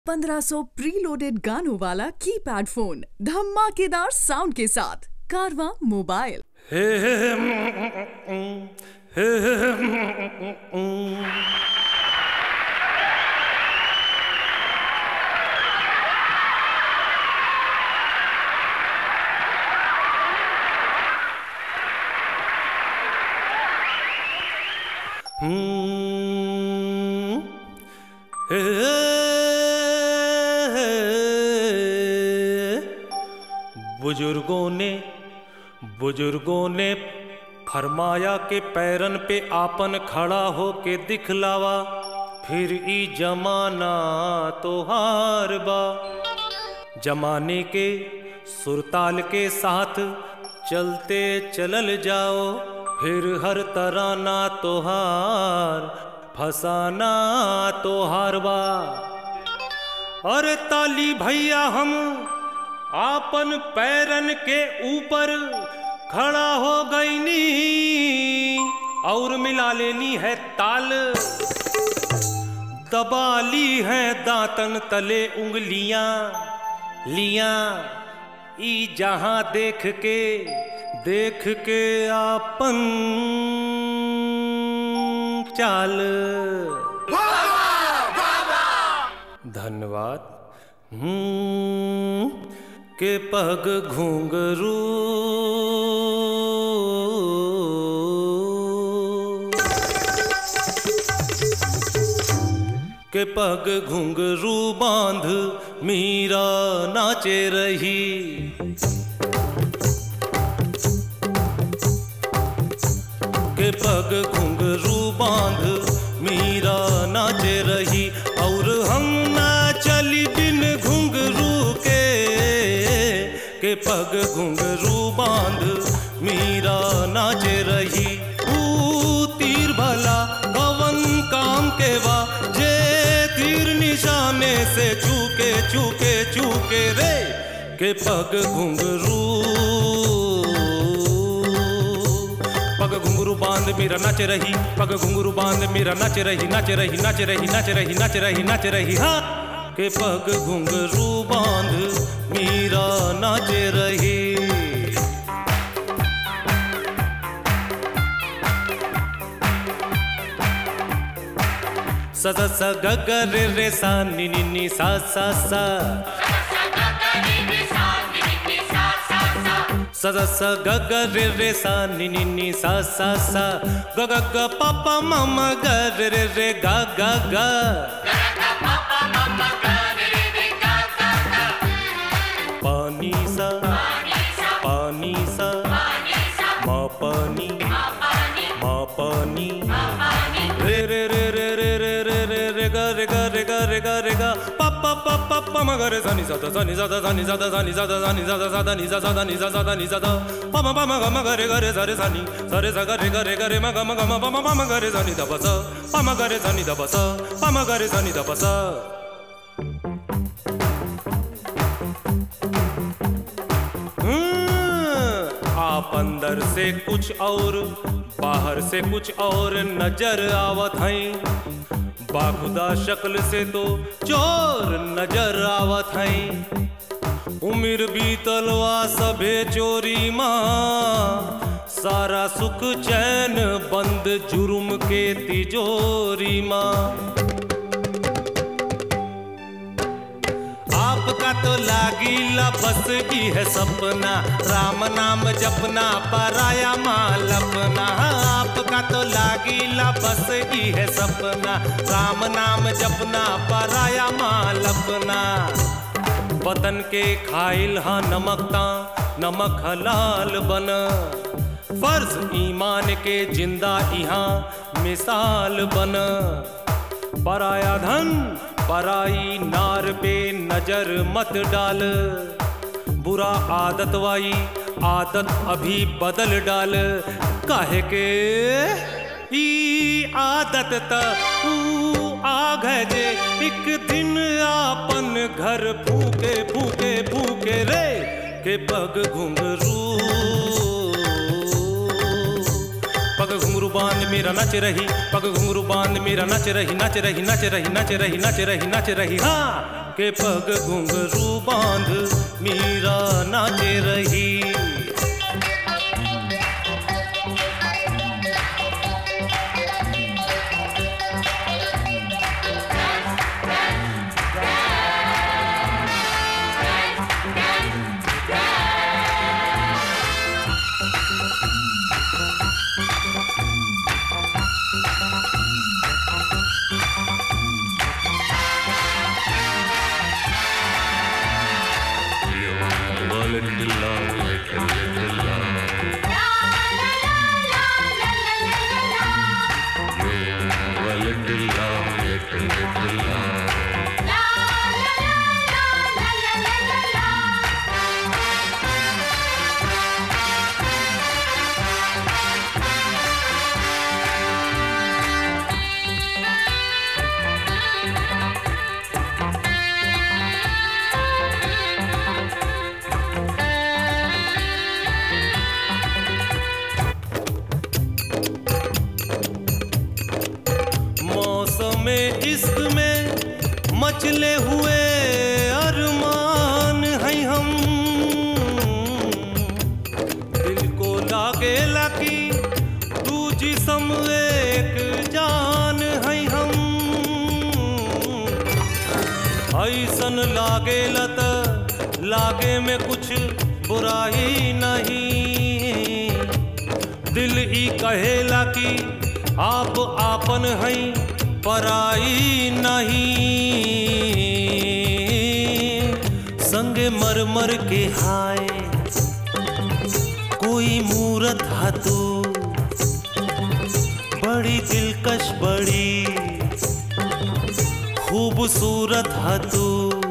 1500 preloaded गानों वाला keypad phone धमाकेदार साउंड के साथ कारवा मोबाइल हे हे हे, mm, mm, हे हे हे, mm, mm, mm. हम्म, हे, हे, बुजुर्गों ने बुजुर्गों ने फरमाया के पैरन पे आपन खड़ा हो के दिखलावा फिर ई जमाना तो हार बा जमाने के सुरताल के साथ चलते चलल जाओ फिर हर तराना तोहार फसाना तोहार बा अरे ताली भैया हम आपन पैरन के ऊपर खड़ा हो गईनी और मिला लेनी है ताल दबा ली है दांतन तले उंगलियां लिया ई जहां देख के देख के आपन चाल धन्यवाद हम्म, के पग घुंघरू के पग घुंघरू बांध मीरा नाचे रही के पग घुंघरू बांध मीरा नाचे रही और हम ना चली बिन घुंघरू के के पग घुंघरू बांध मीरा नाचे रही ऊ तीर भला कवन काम के बा जे तीर निशाने से चूके चूके चूके रे के पग घुंघरू पग घुंघरू बांध मीरा नाच रही पग घुंघरू बांध मीरा नाच रही नाच रही नाच रही नाच रही नाच रही नाच रही हाँ के पग घुंघरू बांध मीरा नाच रही स स स ग ग रे रे सा नि नि नि सा सा सा स स स ग ग रे रे सा नि नि नि सा सा सा ग ग ग प प म म ग रे रे रे ग ग ग पानी सा पानी सा म पानी म पानी रे रे रे रे रे रे रे रे रे ग रे ग रे ग रे ग रे ग प प प प प म ग रे सा नि सा दा सा नि सा दा सा नि सा दा सा नि सा दा सा नि सा दा सा दा नि सा सा दा नि सा सा दा नि सा दा प म प म ग म ग रे ग रे सा रे सा नि सा रे सा ग रे ग रे ग रे म ग म ग म प म प म ग रे सा नि दा प सा प म ग रे सा नि दा प सा प म ग रे सा नि दा प सा हम्म, आप अंदर से कुछ और बाहर से कुछ और नजर आवत हैं बाखुदा शक्ल से तो चोर नजर आवत हैं उम्र बीतलवा सभे चोरी माँ सारा सुख चैन बंद जुर्म के तिजोरी माँ आपका तो लागी बस की है सपना राम नाम जपना पराया माल अपना आपका तो लागी बस की है सपना राम नाम जपना पराया माल अपना वतन के खाइल हा नमकता नमक हलाल बन फर्ज ईमान के जिंदा यहाँ मिसाल बन पराया धन पराई नार पे नजर मत डाल बुरा आदत वाई आदत अभी बदल डाल काहे के ई आदत त ऊ आग है जे एक दिन आपन घर फूके फूके फूके रे के पग घुंघरू पग घुंघरू बांध मेरा नच रही पग घुंघरू बांध मेरा नच रही नच रही नच रही नच रही नच रही नच रही हाँ के पग घुंघरू बांध मीरा नाचे रही मौसम इश्क में मचले हुए अरमान हैं हम दिल को लागे लकी तू जिसम एक जान हैं हम ऐसन लागे लत लागे में कुछ बुराई नहीं दिल ही कहेला कि आप आपन हैं पराई नहीं संगे मर मर के हाय कोई मूरत हाथू बड़ी दिलकश बड़ी खूबसूरत हाथू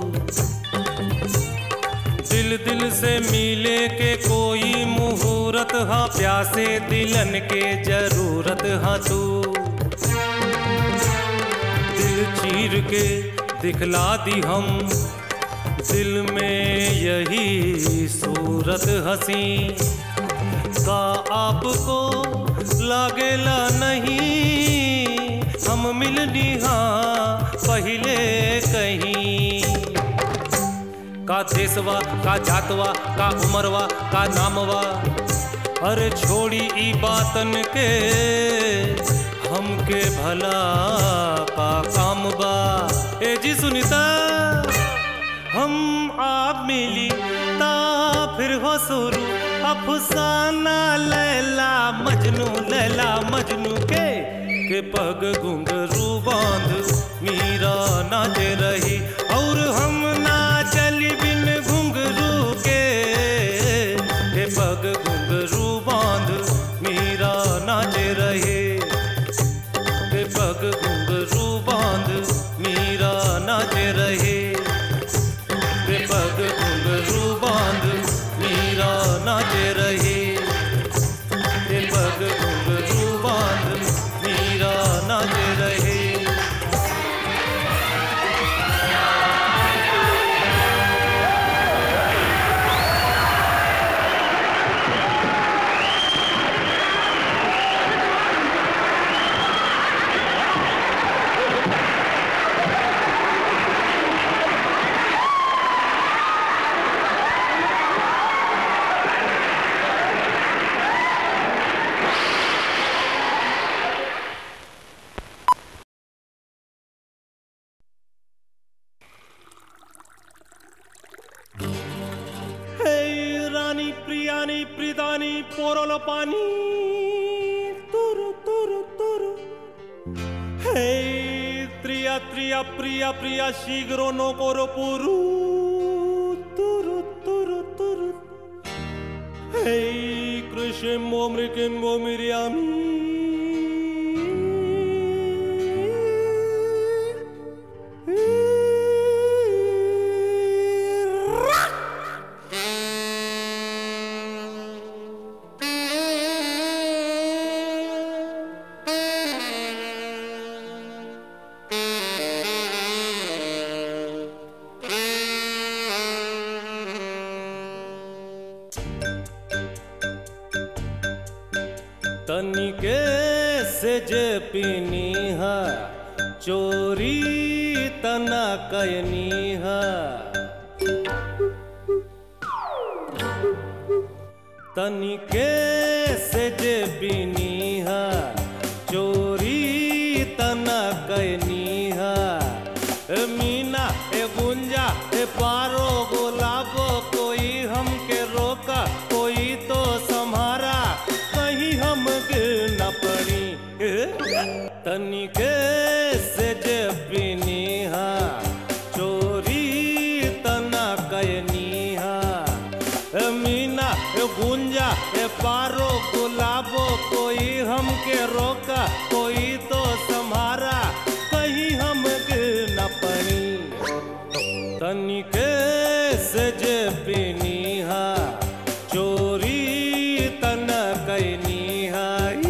दिल दिल से मिले के कोई मुहूर्त हा प्यासे दिलन के जरूरत हा तू दिल चीर के दिखला दी हम दिल में यही सूरत हसी का आपको लागेला नहीं हम मिलनी हाँ पहले कहीं का देशवा का जातवा का उमरवा का नामवा अरे छोड़ी ई बातन के हमके भला का काम बा ए जी सुनीता हम आप मिली ता फिर हो शुरू अफसाना लैला मजनू लैला मजनू के के पग घुंघरू बांध मीरा नाचे रही और हम ना चली बिन घुंघरू के के पग घुंघरू बांध मीरा नाचे रहे के पग घुंघरू बांध मीरा नाचे रहे के पग घुंघरू बांध मीरा नाचे रहे के पग घुंघरू बांध मीरा नाचे रहे हे रानी प्रियानी प्रिदानी पोरल पानी तुरु तुरु तुरु हे त्रिया त्रिया प्रिया प्रिया शीघ्र नो कोरो पुरु तुरु तुरु तुरु हे कृष्ण मृकिम्बो मिरियामी तनिके से जे पीनी है चोरी तना कैनी है तनिके से जे बीनी है चोरी तना कैनी है ए मीना ए गुंजा ए पारो गुलाबो कोई हमके रोका कोई तो संभारा कहीं हम गिर न पड़ी तनिके से जे बीनी है चोरी तना कैनी है ए मीना ए गुंजा ए पारो गुलाबो कोई हमके रोका कोई तो संभारा कहीं हम गिर न पड़ी तनिके से जे पीनी हा चोरी तन कैनी हा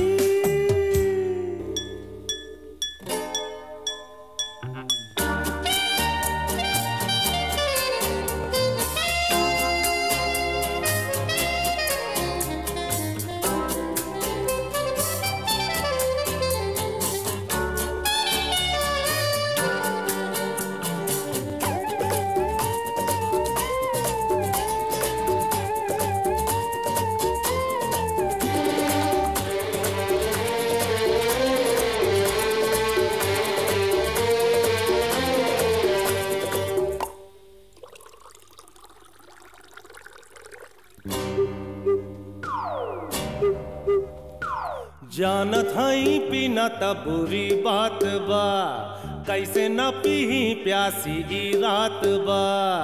जानत हई पीना त बुरी बात बा कैसे न पीही प्यासी ई रात बा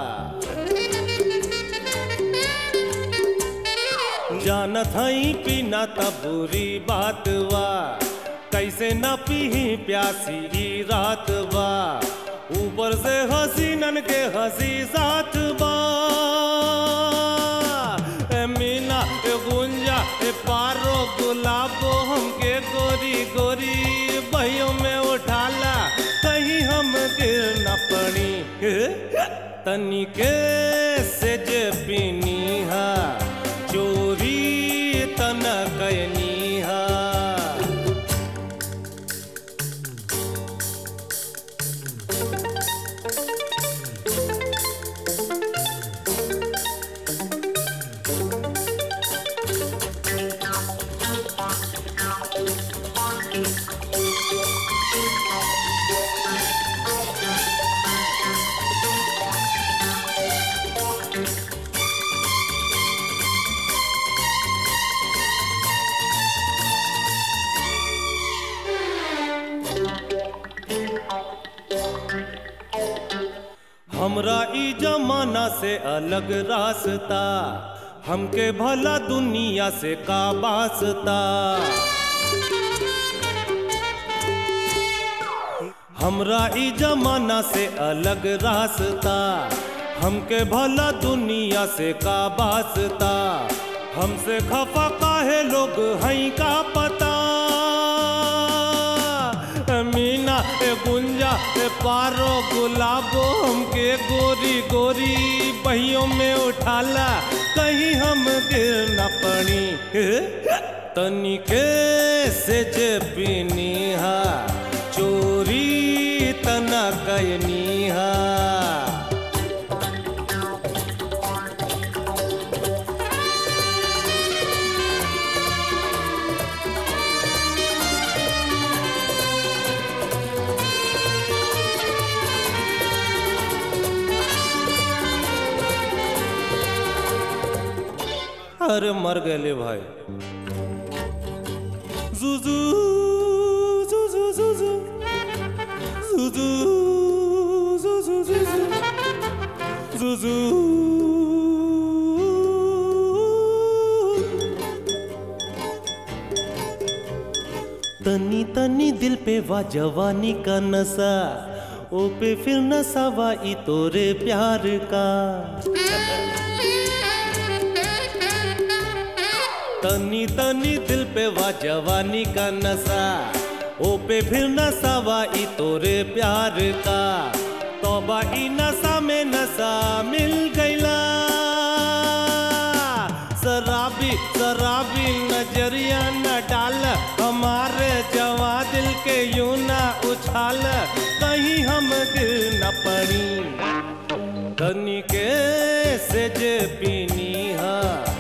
जानत हई पीना त बुरी बात बा कैसे न पीही प्यासी ई रात बा ऊपर से हसीनन के हंसी साथ बा ए मीना ए गुंजा ए पारो गुलाबो हमके गोरी गोरी बहियों में उठाला कहीं हम गिर न पड़ी तनिके से जे पीनी हा चोरी तन कैनी हा हमरा ई जमाना से अलग रास्ता हमके भला दुनिया से का वास्ता हमरा ई जमाना से अलग रास्ता हमके भला दुनिया से का वास्ता हमसे खफा काहे लोग हैं का पता मीना ए गुंजा ए पारो गुलाबो हमके गोरी गोरी बहियों में उठाला कहीं हम गिर न पड़ी तनिके से जे पीनी हा चोरी तना कैनी हा अरे मर गए भाई जुजू जुजू जुजू जुजू जुजू जुजू जुजू तनी तनी दिल पे वा जवानी का नशा ओ पे फिर नशा वा ई तोरे प्यार का तनी तनी दिल पे वा जवानी का नशा ओ पे फिर नशा वा ई तोरे प्यार का तोबा ई नशा में नशा मिल गईला शराबी शराबी नजरिया न डाल हमारे जवा दिल के यूं ना उछाल कहीं हम गिर न तनिके से जे पीनी हा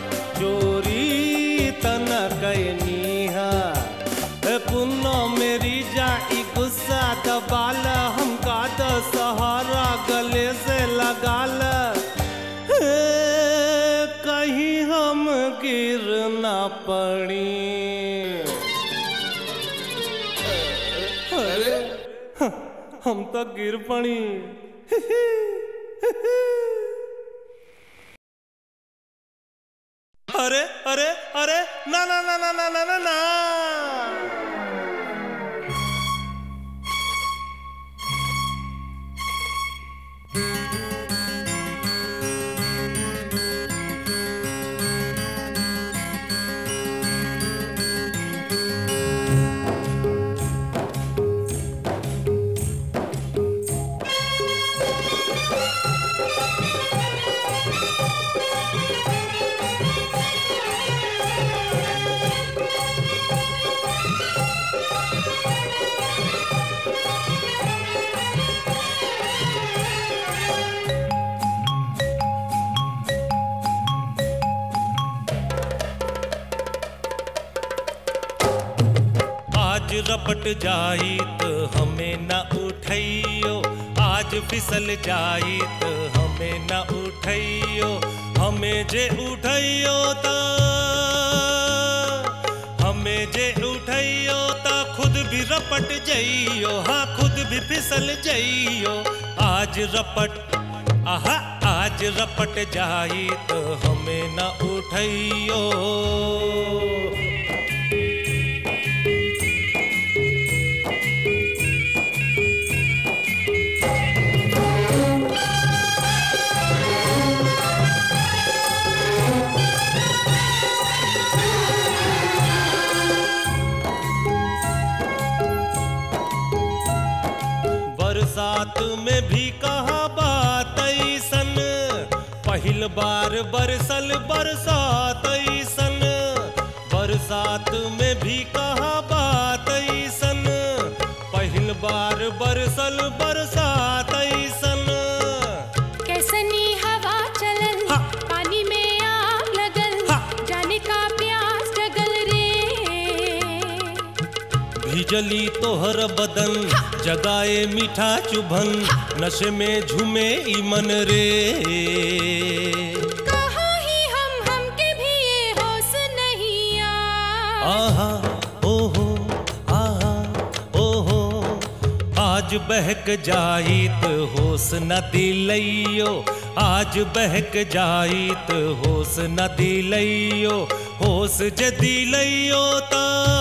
चोरी तन कैनी हा ए पुन्नो मेरी जाई गुस्सा दबाल हमका द सहारा गले से लगाल हे, कहीं हम गिर ना पड़ी अरे हम तो गिर पड़ी अरे अरे अरे ना ना ना ना ना ना ना ना आज रपट जाई तो हमें न उठैयो आज फिसल जाई तो हमें न उठैयो हमें जे उठैयो तो हमें जे उठैयो तो खुद भी रपट जइयो हाँ खुद भी फिसल जइयो आज रपट आहा आज रपट जाई तो हमें न उठैयो बरसात में भी कहा बात ऐसन पहिल बार बरसल बरसात ऐसन बरसात में भी कहा बात ऐसन पहिल बार बरसल बरसात ऐसन कैसनी हवा चलल हा। पानी में आग लगल हा। जाने का प्यास जगल रे भिजली तोहर बदन जगाए मीठा चुभन नशे में झूमे ई मन रे कहाँ ही हम हमके भी ये होश नहीं आ आहा ओहो आहा ओहो आज बहक जाइत होश न दिलैयो आज बहक जाइत होश न दिलैयो होश जे दिलैयो ता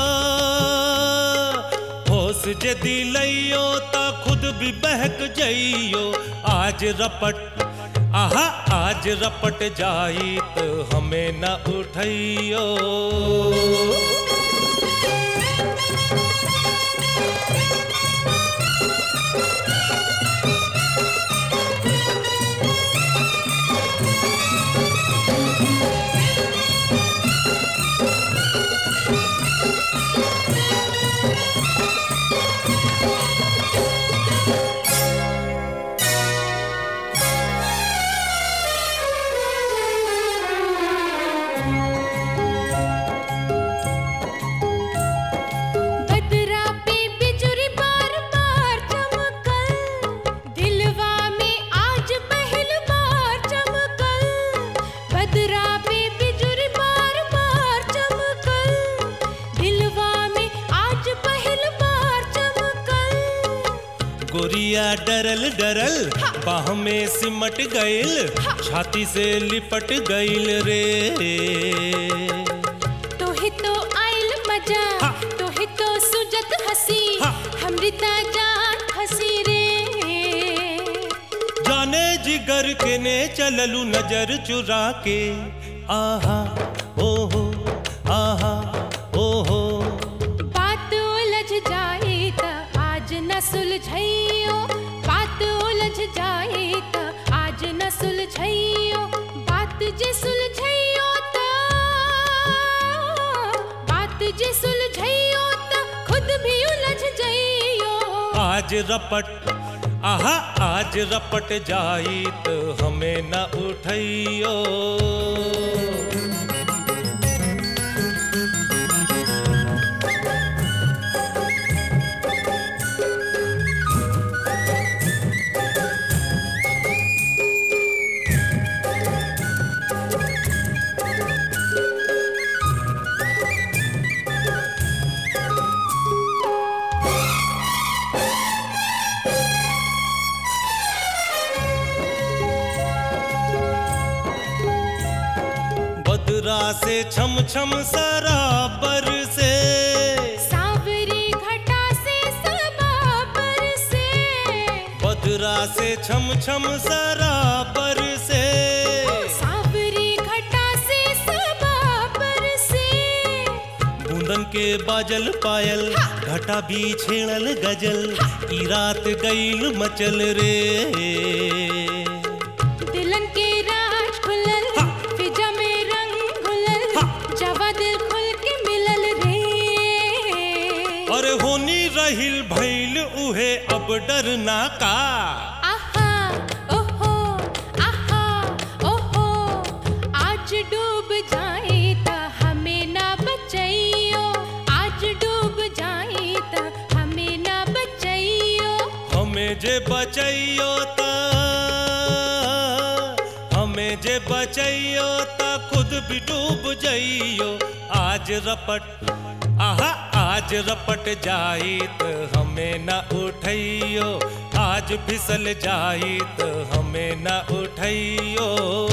होश जे दिलैयो ता खुद भी बहक जइयो आज रपट आहा आज रपट जाइत हमें न उठैयो बदरा पे बिजुरी बार बार चमकल दिलवा में आज पहल बार चमकल बदरा पे बिजुरी बार बार चमकल दिलवा में आज पहल बार चमकल गोरिया डरल डरल बाह में सिमट गइल छाती से लिपट गइल रे तोहे तो आइल मजा हा। तोहे तो सुजत हसी हा। हमरी ता जान हसी रे जाने जिगर के ने चललू नजर चुरा के आहा ओहो आहा ओहो बात उलझ जाए त आज न सुलझइयो बात उलझ जाए त आज न सुलझइयो बात जे सुलझइयो त बात जे सुलझइयो त खुद भी उलझ जइयो आज रपट आहा आज रपट जाई तो हमें न उठैयो बदरा से छम छम सराबर से सावरी घटा से सबाबर से बदरा से छम छम सराबर से सावरी घटा से सबाबर से बूंदन के बाजल पायल घटा भी छेड़ल गजल ई रात गईल मचल रे दिलन के राज खुलल फिजा में रंग घुलल जवा दिल खुल के मिलल रे और होनी रहिल भइल उहे अब डरना का आहा ओहो आहा ओहो आज डूब जाए त हमें ना बचैयो आज डूब जाए त हमें ना बचैयो हमें जे बचैयो त हमें जे बचैयो त खुद भी डूब जइयो आज रपट आहा आज रपट जाई त हमें न उठैयो आज फिसल जाई त हमें न उठैयो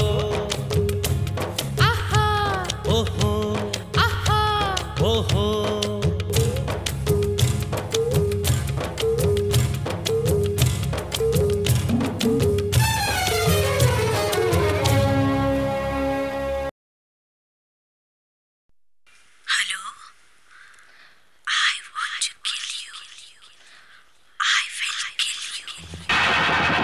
आहा ओहो आहा ओहो Hello? I want to kill you. I will kill you.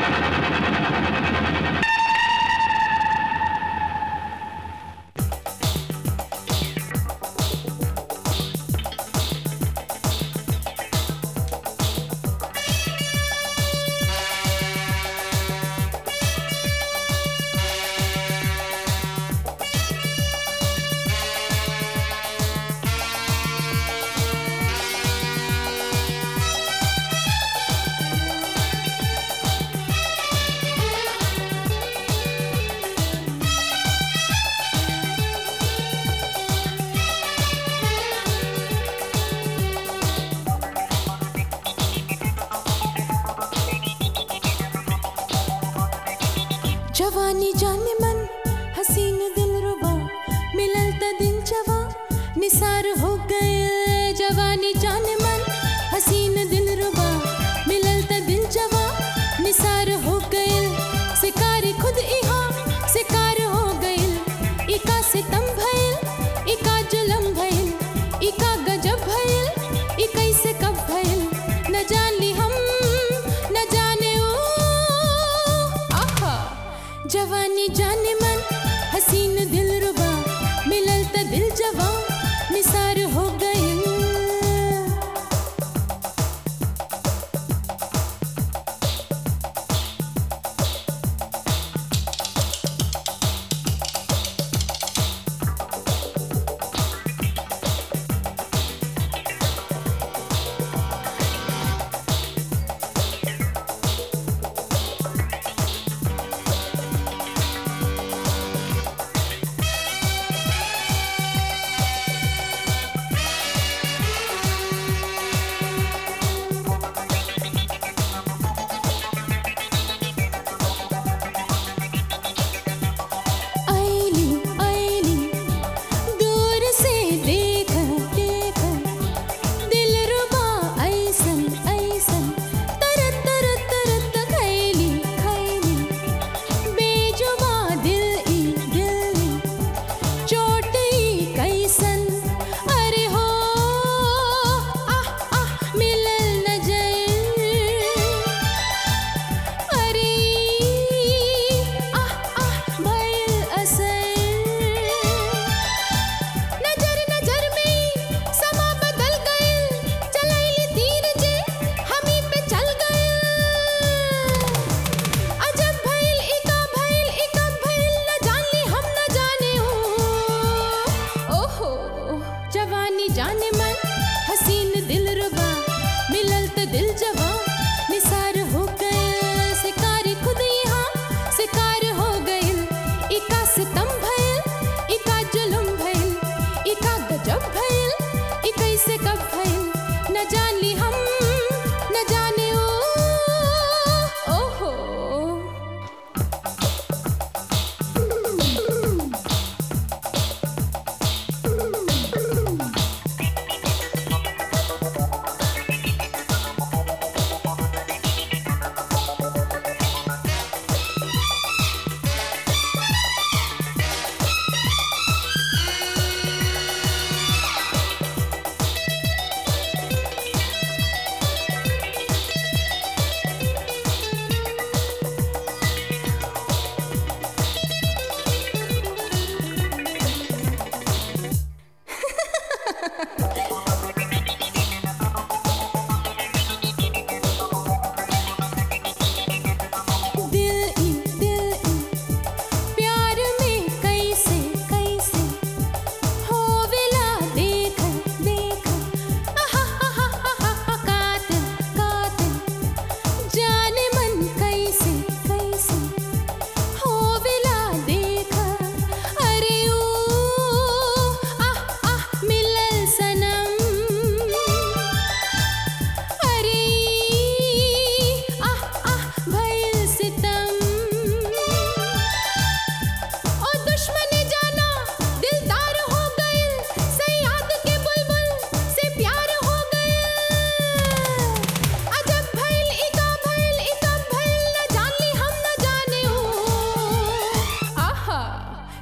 जवानी जाने मन हसीन दिल रुबा मिलल त दिन जवा निसार हो गए जवानी जाने मन हसीन दिल रुबा मिलल त दिन जवा निसार हो गए शिकारी खुद इहा शिकार हो गइल इका सितम भइल इका जुलम भइल इका गजब भइल ई कैसे कब भइल न जान ली हम न जाने ओ आहा जवानी जाने मन हसीन दिल रुबा मिलल त दिल जवा निसार हो गइल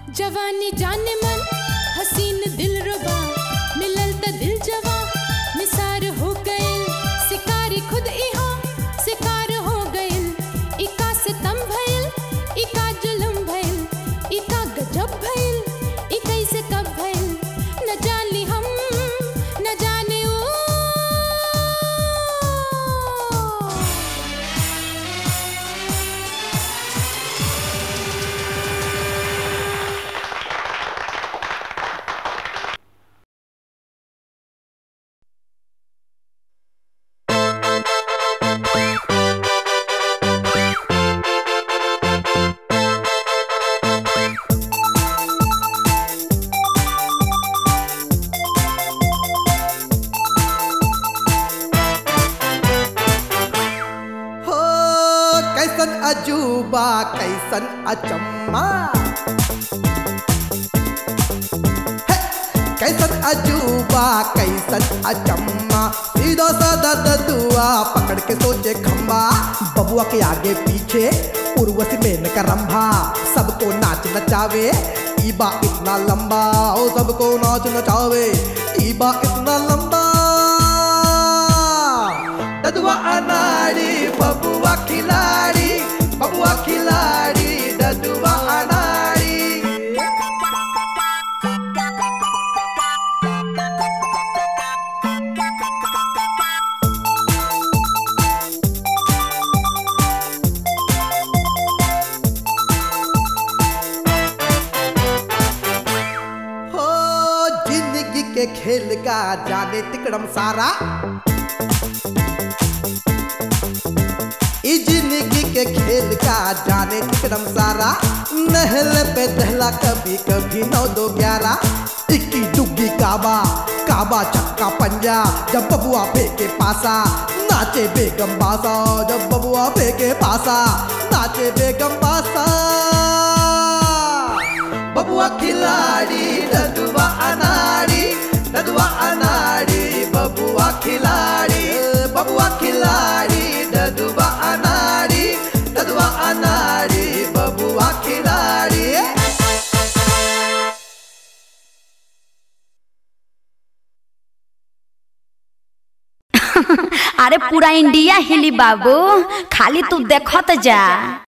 जवानी जाने मन हसीन दिल रुबा मिलल त दिल जवा निसार हो गइल शिकारी खुद इहा शिकार हो गइल इका सितम भइल इका जुलम भइल इका गजब भइल इ कैसे कब भइल न जानी हम न जाने ओ हो कैसन अजूबा कैसन अचम्मा हे, कैसन अजूबा कैसन अचम्मा सीधा साधा ददुआ पकड़ के सोचे खम्बा बबुआ के आगे पीछे उर्वशी में करम्भा सबको नाच नचावे ईबा इतना लंबा ओ सबको नाच नचावे ईबा इतना लंबा ददुआ अनाड़ी बबुआ खिलाड़ी बबुआ खिलाड़ी ददुआ अनाड़ी हो जिंदगी के खेल का जाने तिकड़म सारा ई जिंदगी के खेल का जाने तिकड़म सारा नहल पे दहला कभी कभी नौ दो ग्यारह इक्की डुग्गी काबा काबा छक्का पंजा जब बबुआ फेंके पासा नाचे बेगम बासा जब बबुआ फेंके पासा नाचे बेगम बासा बबुआ खिलाड़ी ददुआ अनाड़ी ददुआ अनाड़ी बबुआ खिलाड़ी बबुआ खिलाड़ी ददुआ अनाड़ी ददुआ अनाड़ी बबुआ खिलाड़ी अरे पूरा इंडिया हिली बाबू खाली तू देखत जा